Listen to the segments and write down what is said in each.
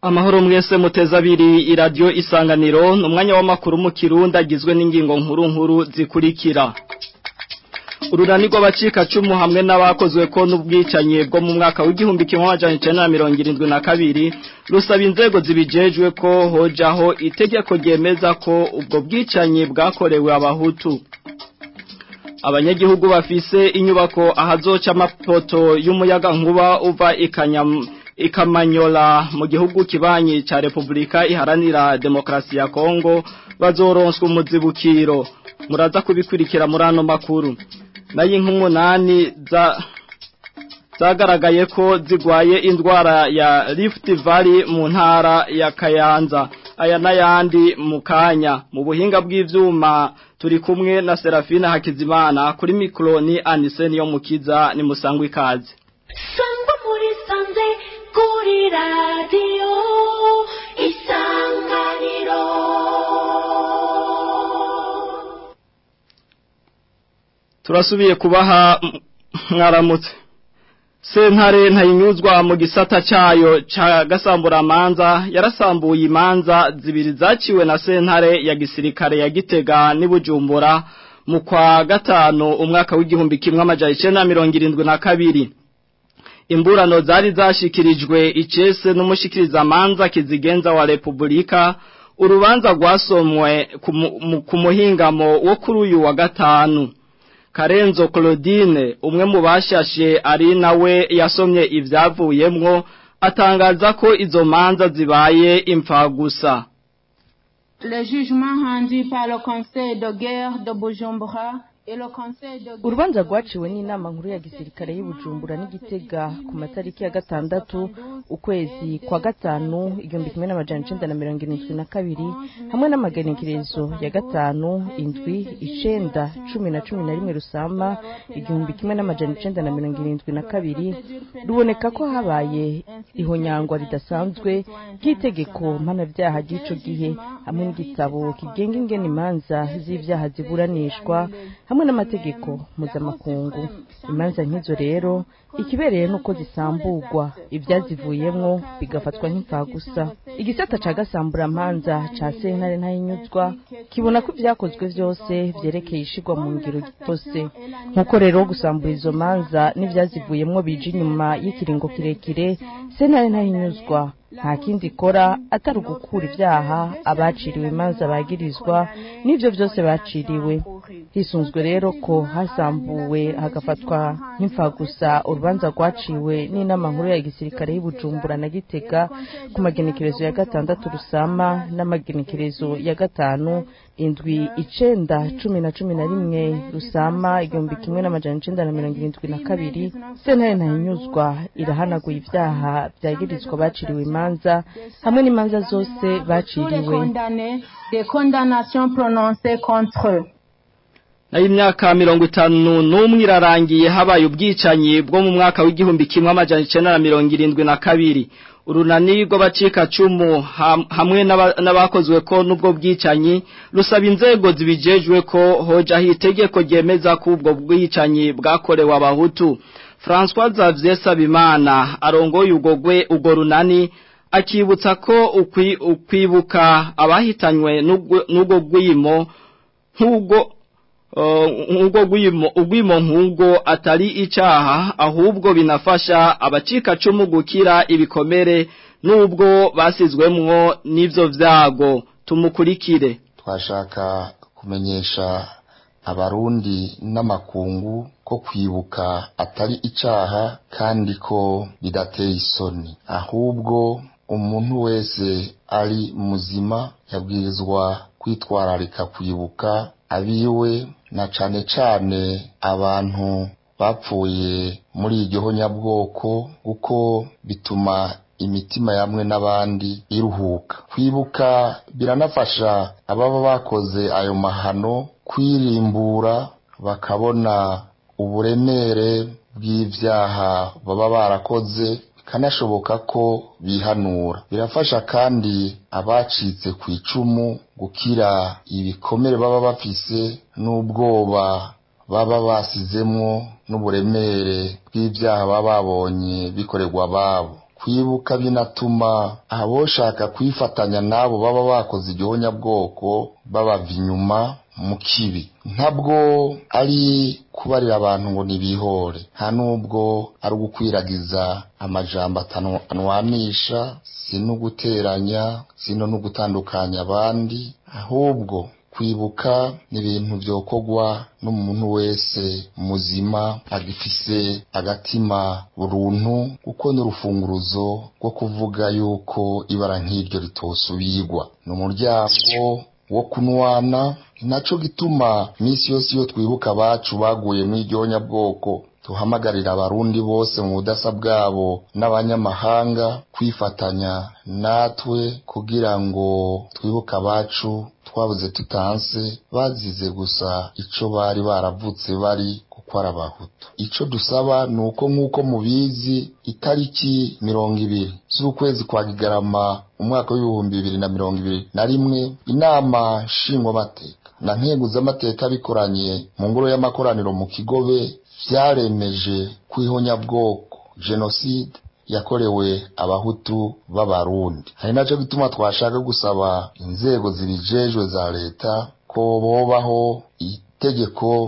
Amahoro mwese muteza abiri iradiyo isanganiro ni umwanya w'amakuru mu kirundi agizwe n'ingingo nkuru nkuru zikurikira urunani rw'abacikacumu hamwe n'abakozwe ko n'ubwicanyi bwo mu mwaka w'igihumbi kimwe amajana icenda na mirongo irindwi na kabiri rusaba inzego zibijejwe ko hojaho itegeko ryemeza ko ubwo bwicanyi bwakorewe abahutu abanyagihugu bafise inyubako ahazoca amapoto y'umuyaga nkuba uva ikanyam ikamanyola mu gihugu kibanyi ca Republika iharanira demokrasi ya Kongo bazoronswa umuzibukiro muraza kubikurikira muri ano makuru nayo nk'umunani za zagaragaye ko zigwaye indwara ya Rift Valley mu ntara ya Kayanza aya n'ayandi mu kanya mu buhinga bw'ivyuma turi kumwe na Serafina Hakizimana kuri mikroni Aniseni yo mukiza ni musangwa ikaze sangwa muri sanze kuri radiyo isanganiro turasubiye kubaha mwaramutse sentare ntayinyuzwa mu gisata cayo ca gasamburamanza yarasambuye imanza zibiri zaciwe na sentare ya gisirikare ya gitega n'ibujumbura mu kwa gatanu umwaka w'igihumbi kimwe amajana icenda na mirongo irindwi na kabiri imburano zari zashikirijwe icese n'umushikirizamanza kizigenza wa Republika urubanza rwasomwe ku muhingamo wo kuri uyu wa gatanu Karenzo Claudine umwe mu bashashe ari nawe yasomye ivyavuyemwo atangaza ko izo manza zibaye impfagusa Le jugement rendu par le Conseil de guerre de Bujumbura urubanza rwaciwe n'inama nkuru ya gisirikare y'ubujumbura n'igitega ku matariki ya gatandatu ukwezi kwa gatanu igihumbi kimwe n'amajana icenda na mirongo irindwi na kabiri hamwe n'amagenekerezo ya gatanu indwi icenda cumi na cumi na rimwe rusama igihumbi kimwe n'amajana icenda na mirongo irindwi na kabiri ruboneka ko habaye ihonyangwa ridasanzwe ry'itegeko mpanabyaha ry'ico gihe hamwe n'igitabo kigenga ingene imanza z'ivyaha ziburanishwa hamwe n'amategeko mpuzamakungu imanza nk'izo rero ikibereye nuko zisamburwa ibyazivuyemwo bigafatwa nk'imfagusa igisata ca gasamburamanza ca sentare ntayinyuzwa kibona ko ibyakozwe vyose vyerekeye ishigwa mu ngiro gitose nk'uko rero gusambura izo manza n'ivyazivuyemwo bije inyuma y'ikiringo kirekire sentare ntayinyuzwa nta kindi ikora atari ugukura ibyaha abaciriwe imanza bagirizwa n'ivyo vyose baciriwe hisunzwe rero ko hasambuwe hagafatwa nk'imfagusa urubanza rwaciwe n'inama nkuru ya gisirikare y'ubujumbura na gitega ku magenekerezo ya gatandatu rusama n'amagenekerezo ya gatanu indwi icenda cumi na cumi na rimwe rusama igihumbi kimwe n'amajana icenda na mirongo irindwi na kabiri sentare ntayinyuzwa irahanaguye ivyaha vyagirizwa baciriwe imanza hamwe n'imanza zose baciriwe nayo imyaka mirongo itanu n'umwe irarangiye habaye ubwicanyi bwo mu mwaka w'igihumbi kimwe amajana icenda na mirongo irindwi na kabiri urunani rw'abacikacumu hamwe n'abakozwe ko n'ubwo bwicanyi rusaba inzego zibijejwe ko hojaho itegeko ryemeza ko ubwo bwicanyi bwakorewe abahutu François Xavier Sabimana arongoye ugogwe ugo runani akibutsa ko ukwibuka abahitanywe n'ubwo gwimo nk'ubwo nk'ubwo ugwimo nk'ubwo atari icaha ahubwo binafasha abacikacumu gukira ibikomere n'ubwo basizwemwo n'ivyo vyago tumukurikire twashaka kumenyesha abarundi n'amakungu ko kwibuka atari icaha kandi ko bidateye isoni ahubwo umuntu wese ari muzima yabwirizwa kwitwararika kwibuka abiwe na cane cane abantu bapfuye muri iryo honyabwoko kuko bituma imitima yamwe n'abandi iruhuka kwibuka biranafasha ababa bakoze ayo mahano kwirimbura bakabona uburemere bw'ivyaha baba barakoze bikanashoboka ko bihanura birafasha kandi abacitse ku icumu gukira ibikomere baba bafise n'ubwoba baba basizemwo n'uburemere bw'ivyaha baba babonye bikorerwa ababo kwibuka binatuma aboshaka kwifatanya n'abo baba bakoze igihonyabwoko babava inyuma mu kibi ntabwo ari kubarira abantu ngo nibihore nta nubwo ari ugukwiragiza amajambo atanwanisha si no guteranya si no gutandukanya abandi ahubwo kwibuka ni ibintu byokorwa n'umuntu wese muzima agifise agatima buruntu kuko n'urufunguruzo rwo kuvuga yuko ibara nk'iryo ritosubirwa ni umuryango wo kunwana naco gituma iminsi yose iyo twibuka abacu baguye mu iryo tuhamagarira abarundi bose mu budasa bwabo n'abanyamahanga kwifatanya natwe kugira ngo twibuke abacu twabuze tutanse bazize gusa ico bari baravutse bari kuko ari abahutu ico dusaba ni uko nk'uko mubizi itariki mirongo ibiri z'ukwezi kwa kigarama umwaka w'ibihumbi bibiri na mirongo ibiri na rimwe inama nshingwamateka na nkenguzamateka bikoranye mu ngoro y'amakoraniro mu kigobe vyaremeje kwihonyabwoko jenoside yakorewe abahutu b'abarundi hari naco gituma twashaka gusaba inzego zibijejwe za leta ko bobaho itegeko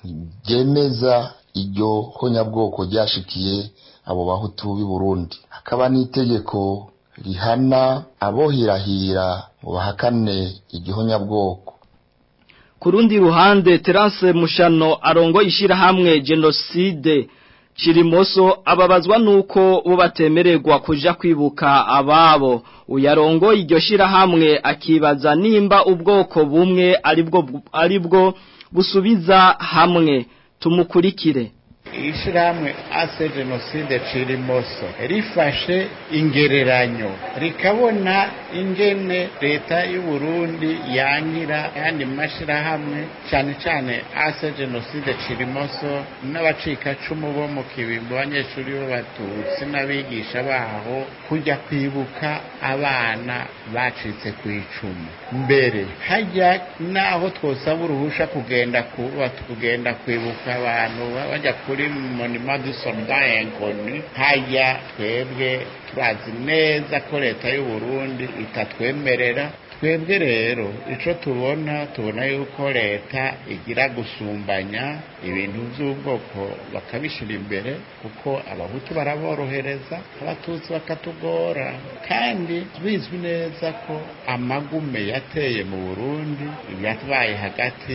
ryemeza iryo honyabwoko ryashikiye abo bahutu b'i Burundi hakaba n'itegeko rihana abohirahira ngo bahakane igihonyabwoko ku rundi ruhande terase mushano arongo ishyirahamwe jenoside Chirimoso ababazwa nuko bo batemererwa kuja kwibuka ababo uyarongo iryo shirahamwe akibaza nimba ubwoko bumwe aribwo aribwo busubiza hamwe tumukurikire ishyirahamwe ase jenoside cirimoso rifashe ingereranyo rikabona ingene leta y'u Burundi yangira yandi mashyirahamwe cyane cyane ase jenoside cirimoso n'abacikacumu bo mu kibimbo abanyeshuri b'abatutsi n'abigisha baho kujya kwibuka abana bacitse ku icumu mbere hajya n'aho twosaba uruhusha kugenda kuba kugenda kwibuka abantu bajya kuri monima du soldat inconnu hajya twebwe turazi neza ko leta y'u Burundi itatwemerera twebwe rero ico tubona tubona yuko leta igira gusumbanya ibintu by'ubwoko bakabishira imbere kuko abahutu baraborohereza abatutsi bakatugora kandi bizwi neza ko amagume yateye mu Burundi yatwaye hagati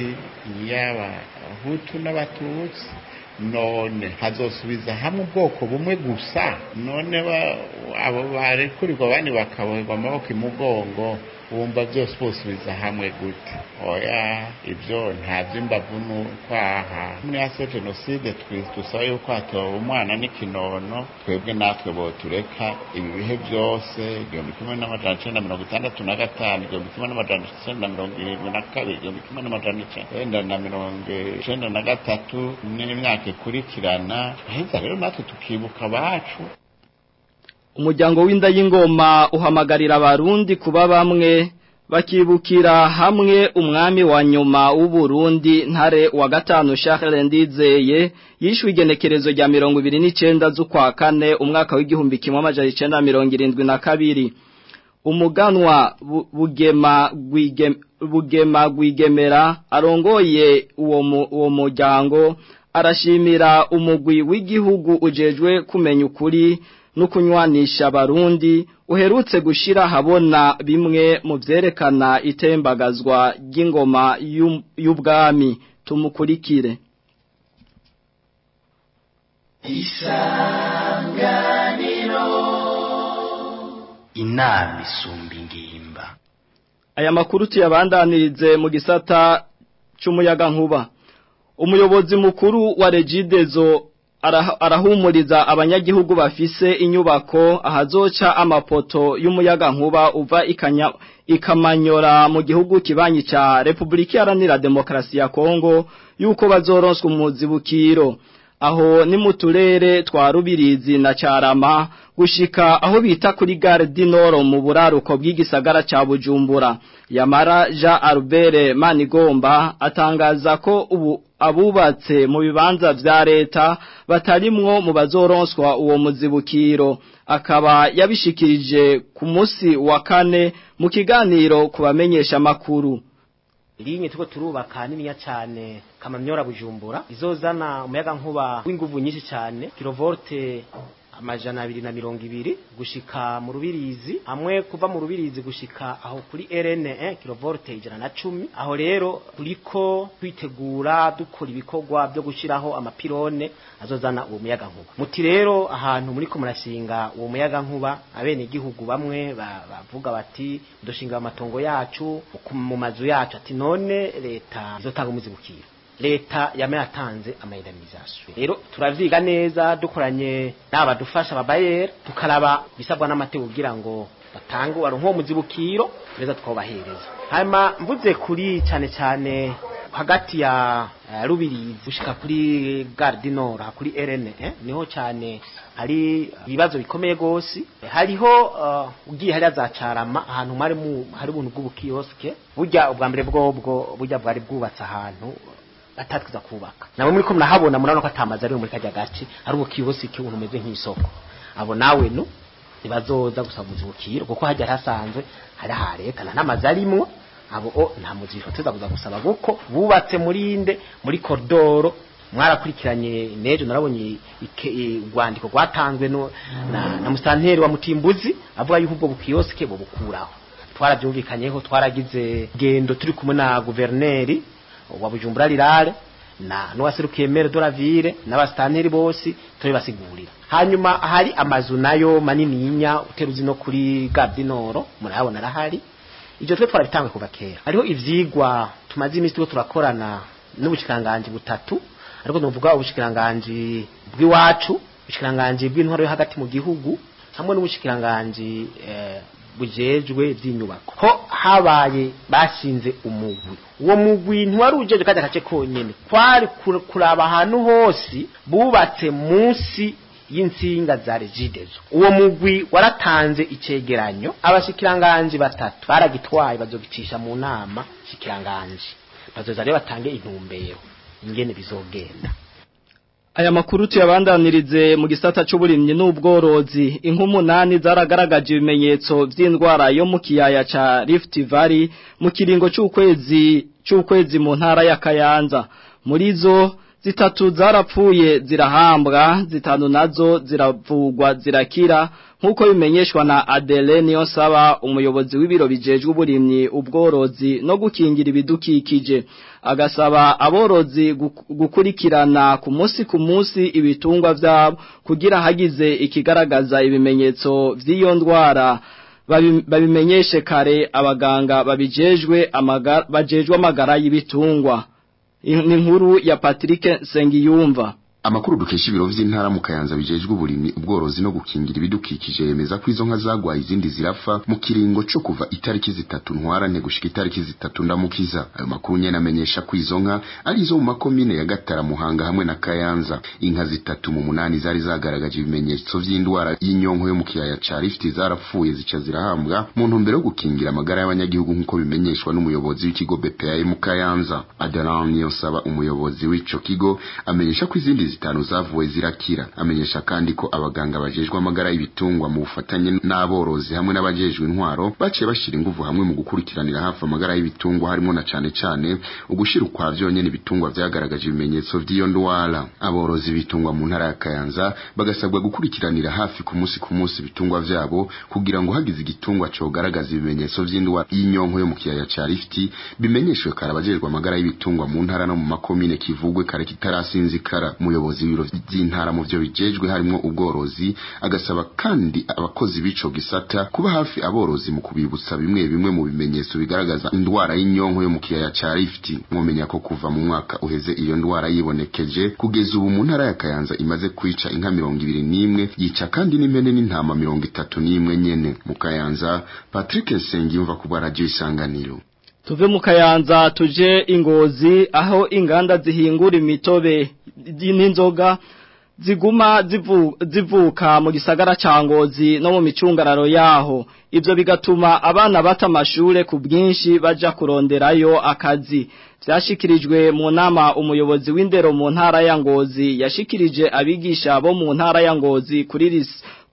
y'abahutu n'abatutsi none hazosubiza hamwe ubwoko bumwe gusa none abo barekurirwa abandi bakaboherwa amaboko imugongo wumva byose bosubiza hamwe gute oya ibyo nta by'imbavu n'ukwaha muri ase jenoside dusaba yuko hatoba umwana n'ikinono twebwe natwe botureka ibi bihe byose igihumbi kimwe n'amajana icenda mirongo itandatu na gatanu igihumbi kimwe n'amajana icenda mirongo irindwi na kabiri igihumbi kimwe n'amajana icenda na mirongo icenda na gatatu n'imyaka ikurikirana aheza rero natwe tukibuka abacu umuryango w'inda y'ingoma uhamagarira abarundi kuba bamwe bakibukira hamwe umwami wa nyuma w'uburundi ntare wa gatanu Charles Ndizeye yishwe igenekerezo rya mirongo ibiri n'icenda z'ukwa kane umwaka w'igihumbi kimwe amajana icenda mirongo irindwi na kabiri umuganwa bugema bugema gwigemera arongoye uwo muryango arashimira umugwi w'igihugu ujejwe kumenya ukuri no kunywanisha abarundi uherutse gushira habona bimwe mu vyerekana itembagazwa ry'ingoma y'ubwami tumukurikire isanganiro inama isumba ingimba aya makuru tuyabandanirize mu gisata c'umuyaga nkuba umuyobozi mukuru wa regidezo arahumuriza abanyagihugu bafise inyubako ahazoca amapoto y'umuyaga nkuba uva ikanya ikamanyora mu gihugu kibanyi ca Republika Iharanira Demokarasi ya Kongo yuko bazoronswa umuzibukiro aho ni mu turere twa Rubirizi na Carama gushika aho bita kuri Gare du Nord mu buraruko bw'igisagara ca Bujumbura Yamara Jean Albert Manigomba atangaza ko ubu abubatse mu bibanza vya leta batarimwo mu bazoronswa uwo muzibukiro akaba yabishikirije ku munsi wa kane mu kiganiro ku bamenyesha makuru linye tuko turubaka niniya cyane kamamyora bujumbura izozana umuyaga nkuba w'inguvu nyinshi cyane kilovolte amajana abiri na mirongo ibiri gushika mu rubirizi hamwe kuva mu rubirizi gushika aho kuri RN1 kilovolte ijana na cumi aho rero turiko kwitegura dukora ibikorwa byo gushiraho amapirone azozana uwo muyaga nkuba muti rero ahantu muriko murashinga uwo muyaga nkuba abene igihugu bamwe bavuga bati dushinga amatongo yacu mu mazu yacu ati none leta izotanga umuzibukiro leta yame yatanze amaindemnisation rero turavyiga neza dukoranye n'abadufasha babayera tukaraba bisabwa n'amategeko kugira ngo batange wari nko muzibukiro neza twobahereza hanyuma mvuze kuri cyane cyane hagati ya uh, rubirizi gushika kuri Gare du Nord kuri RN eh? niho cyane hari ibibazo bikomeye gose hariho uh, ugiye hari azacarama ahantu mari mu hari ubuntu bw'ubukioske burya ubwa mbere bwobwo burya bwari bwubatse ahantu batatwiza kubaka nabo muri ko mnahabona murabona ko atamazi ari muri kajya gace ari ubukiyosike ubuntu umeze nk'isoko abo nawe no ntibazoza gusaba umuzibukiro kuko hajya hasanzwe hari ha leta nta n'amazi arimwo abo o nta muzibukiro tuza kuza gusaba kuko bubatse muri inde muri koridoro mwarakurikiranye nejo narabonye urwandiko rwatanzwe no na, na musanteri wa mutimbuzi avuga yuko ubwo bukiyosike bubukuraho twarabyumvikanyeho twaragize gendo turi kumwe na guverineri wa Bujumbura rirare na nuwaserukiye mere de la ville n'abastanteri bose turi basigurira hanyuma hari amazu nayo manini yinya uteruzi no kuri Gardinoro murabona rahari ivyo twe twarabitangwe kuva kera hariho ivyigwa tumaze imisi tuko turakorana n'ubushikanganje butatu ariko nuvuga ubushikanganje bw'iwacu ubushikanganje bw'intwaro yo hagati mu gihugu hamwe n'ubushikanganje eh, bujejwe by'inyubako ho habaye bashinze umugwi uwo mugwi ntiwari ujeje kandi agace konyene kwari kuraba ahantu hose bubatse munsi y'insinga za regidezo uwo mugwi waratanze icegeranyo abashikiranganje batatu baragitwaye bazogicisha mu nama shikiranganje bazoza rero batange intumbero ingene bizogenda Aya makuru tuyabandanirize mu gisata c'uburimyi n'ubworozi inkumunani zaragaragaje ibimenyetso vy'indwara yo mu kiyaya ca Rift Valley mu kiringo c'ukwezi c'ukwezi mu ntara ya Kayanza muri zo zitatu zarapfuye zirahambwa zitanu nazo ziravugwa zirakira nkuko bimenyeshwa na Adeline Yosaba umuyobozi w'ibiro bijejwe uburimyi ubworozi no gukingira ibidukikije agasaba aborozi gukurikirana ku munsi ku munsi ibitungwa vyabo kugira hagize ikigaragaza ibimenyetso vy'iyo ndwara babimenyeshe kare abaganga babijejwe amagara bajejwe amagara y'ibitungwa ni nkuru ya Patrick Sengiyumva Amakuru dukesha ibiro vy'intara mu Kayanza bijejwe uburimyi ubworozi no gukingira ibidukikije yemeza ko izo nka zagwaye izindi zirafa mu kiringo cyo kuva itariki zitatu ntwarane gushika itariki zitatu ndamukiza ayo makuru nyene amenyesha ko izo nka ari izo mu makomine ya Gatara Muhanga hamwe na Kayanza inka zitatu mu munani zari zagaragaje ibimenyetso vy'indwara y'inyonko yo mu kiyaya ca Rift zarapfuye zica zirahambwa mu ntumbero yo gukingira amagara y'abanyagihugu nk'uko bimenyeshwa n'umuyobozi w'ikigo BPA mu Kayanza Adalan Niyonsaba umuyobozi w'ico kigo amenyesha ko izindi zitanu zavuwe zirakira amenyesha kandi ko abaganga bajejwe amagara y'ibitungwa mu bufatanye n'aborozi hamwe n'abajejwe intwaro baciye bashira inguvu hamwe mu gukurikiranira hafi amagara y'ibitungwa harimo na cane cane ugushira ukwa vyonyene ibitungwa vyagaragaje ibimenyetso vy'iyo ndwara aborozi b'ibitungwa mu ntara ya Kayanza bagasabwa gukurikiranira hafi ku munsi ku munsi ibitungwa vyabo kugira ngo hagize igitungwa cogaragaza ibimenyetso vy'indwara y'inyonko yo mu kiyaya ca Rift bimenyeshwe kare abajejwe amagara y'ibitungwa mu ntara no mu makomine kivugwe kare kitarasinzikara umuyobozi w'ibiro by'intara mu byo bijejwe harimo ubworozi agasaba kandi abakozi b'ico gisata kuba hafi aborozi mu kubibutsa bimwe bimwe mu bimenyetso bigaragaza indwara y'inyonko yo mu kiyaya ca Rift mwomenya ko kuva mu mwaka uheze iyo ndwara yibonekeje kugeza ubu mu ntara ya Kayanza imaze kwica inka mirongo ibiri n'imwe yica kandi n'impene n'intama mirongo itatu n'imwe nyene mu Kayanza Patrick Nsengiyumva ku bwa radio isanganiro Tuve mu kayanza tuje ingozi aho inganda zihingura imitobe n'inzoga ziguma zivu, zivuka mu gisagara ca ngozi no mu micungararo yaho ivyo bigatuma abana bata amashure ku bwinshi baja kuronderayo akazi vyashikirijwe mu nama umuyobozi w'indero mu ntara ya ngozi yashikirije abigisha bo mu ntara ya ngozi kuri lis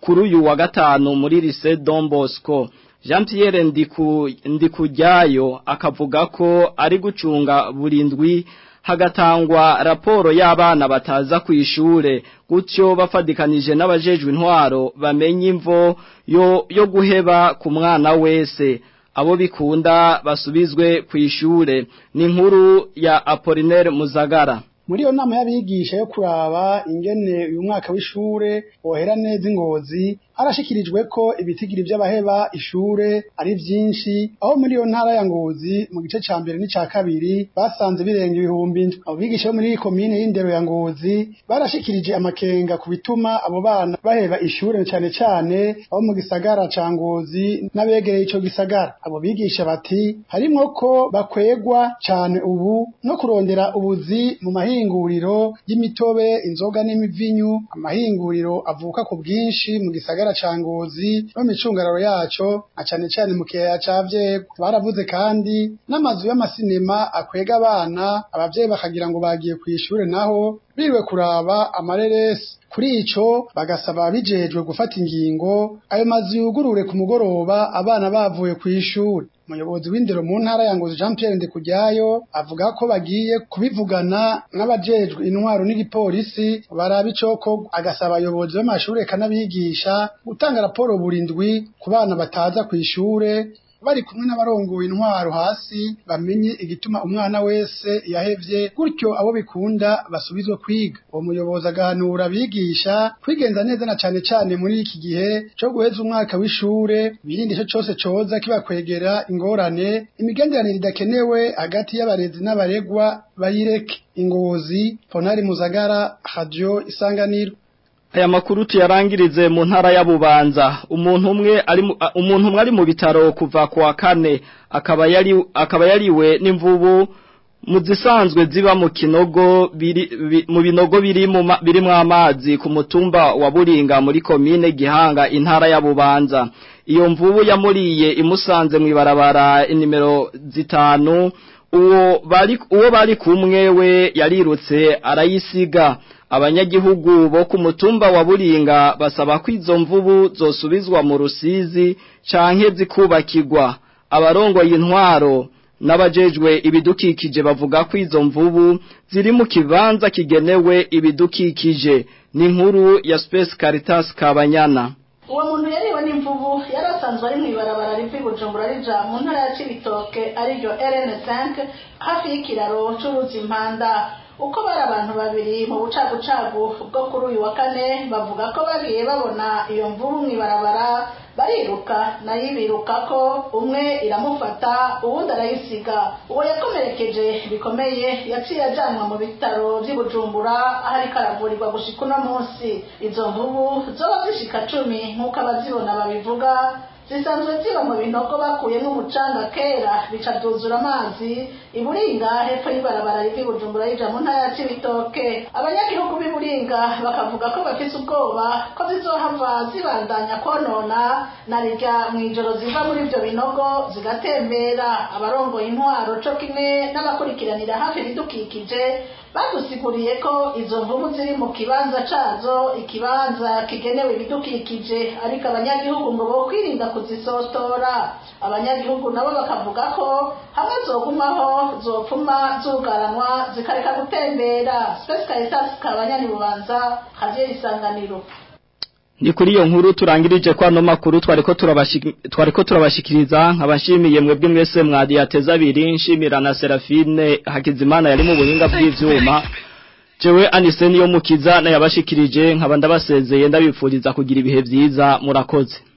kuri uyu wa gatanu muri lycée Don Bosco Jean Pierre Ndiku Ndikujyayo akavuga ko ari gucunga burindwi hagatangwa raporo y'abana bataza ku ishure gutyo bafadikanije n'abajejwe intwaro bamenye imvo yo yo guheba ku mwana wese abo bikunda basubizwe ku ishure ni inkuru ya Apollinaire Muzagara muri iyo nama y'abigisha yo kuraba ingene uyu mwaka w'ishure wohera neza ingozi harashikirijwe ko ibitigiri by'abaheba ishure ari byinshi aho muri iyo ntara ya ngozi mu gice ca mbere n'ica kabiri basanze birenga ibihumbi indwi abo bigisha bo muri iyi komine y'indero ya ngozi barashikirije amakenga ku bituma abo bana baheba ishure cane cane abo mu gisagara ca ngozi n'abegereye ico gisagara abo bigisha bati harimwo ko bakwegwa cane ubu no kurondera ubuzi mu mahinguriro y'imitobe inzoga n'imivinyu amahinguriro avuka ku bwinshi mu gisagara ca ngozi no micungararo yaco na cane cane mu kiyaya ca vyego baravuze kandi n'amazu y'amasinema akwega abana abavyeyi bakagira ngo bagiye kw'ishure naho biriwe kuraba amareresi kuri ico bagasaba bijejwe gufata ingingo ayo mazu yugurure ku mugoroba abana bavuye kw'ishure umuyobozi w'indero mu ntara ya Ngozi Jean Pierre Ndikujyayo avuga ko bagiye kubivugana n'abajejwe intwaro n'igipolisi baraba icoko agasaba abayobozi b'amashure kanabigisha gutanga raporo burindwi ku bana bataza kw'ishure bari kumwe n'abarongoye intwaro hasi bamenye igituma umwana wese yahevye gutyo abo bikunda basubizwe kwiga uwo muyobozi agahanura abigisha kwigenza neza na cane cane muri iki gihe co guheza umwaka w'ishure birinde ico cose coza kibakwegera ingorane imigenderanire idakenewe hagati y'abarezi n'abaregwa bayireke ingozi ponari muzagara radio isanganiro aya makuru tuyarangirize mu ntara ya Bubanza umuntu umwe ari umuntu umwe ari mu bitaro kuva kwa kane akaba yari akaba yariwe n'imvubu mu zisanzwe ziba mu kinogo biri mu binogo biri mu birimo amazi ku mutumba wa Buringa muri komine Gihanga intara ya Bubanza iyo mvubu yamuriye imusanze mu ibarabara inimero zitanu uwo bari uwo bari kumwe we yarirutse arayisiga abanyagihugu bo ku mutumba wa Buringa basaba ko izo mvubu zosubizwa mu rusizi canke zikubakirwa abarongoye intwaro n'abajejwe ibidukikije bavuga ko izo mvubu ziri mu kibanza kigenewe ibidukikije ni inkuru ya Space Caritas Kabanyana uwo muntu yariwe n'imvubu yari asanzwe ari mu ibarabara riva i bujumbura rija mu ntara ya cibitoke ariryo rn5 hafi y'ikiraro c'uruzi impanda uko bari abantu babiri mu bucagucagu bwo kuri uyu wa kane bavuga ko bagiye babona iyo mvubu mu ibarabara bariruka nayo ibiruka ko umwe iramufata uwundi arayisiga uwo yakomerekeje bikomeye yaciye ajyanwa mu bitaro by'i bujumbura aho ariko aravurirwa gushika uno munsi izo mvubu zoba zishika cumi nk'uko abazibona babivuga zisanzwe ziba mu binogo bakuyemo umucanga kera bica byuzura amazi iburinga hepfo y'ibarabara riva i bujumbura rija mu ntara ya cibitoke abanyagihugu b'iburinga bakavuga ko bafise ubwoba ko zizohava zibandanya konona na rirya mu ijoro ziva muri ivyo binogo zigatembera abarongoye intwaro co kimwe n'abakurikiranira hafi ibidukikije badusiguriye ko izo mvubu ziri mu kibanza cazo ikibanza kigenewe ibidukikije ariko abanyagihugu ngo bokwirinda kuzisotora abanyagihugu nabo bakavuga ko hamwe zogumaho zopfuma zugaranwa zikareka gutembera Space Caritas kabanyani bubanza haziye isanganiro ni kuri iyo nkuru turangirije kwa no makuru twariko turabashiki twariko turabashikiriza nkabashimiye mwebwe mwese mwadi yateza abiri nshimira na Serafine Hakizimana yari mu buhinga bw'ivyuma jewe Anise niyo mukiza na yabashikirije nkaba ndabasezeye ndabipfuriza kugira ibihe vyiza murakoze